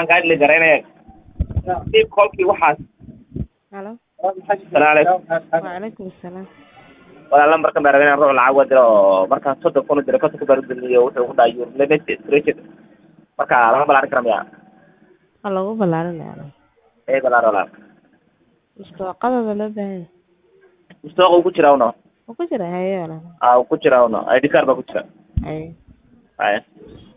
waxaan kaa dhili garaynaya dib kolkii waxaas halo salaamu calaykum wacalaykum asalaam walaala markan baa rabay inaan ruux lacag waa diro oo markaan soddon kun u diro konton kun baan u dilniyo wuxuu ku dhahay your limit stretched marka lama balaarin kara miya waa lagu ballaarinaya ee balaar walaal mustawaqadooda loo baahan yahay mustooqa uu ku jira uno wuu ku jira haye walaal aa uu ku jira uno id card baa ku jira haye haya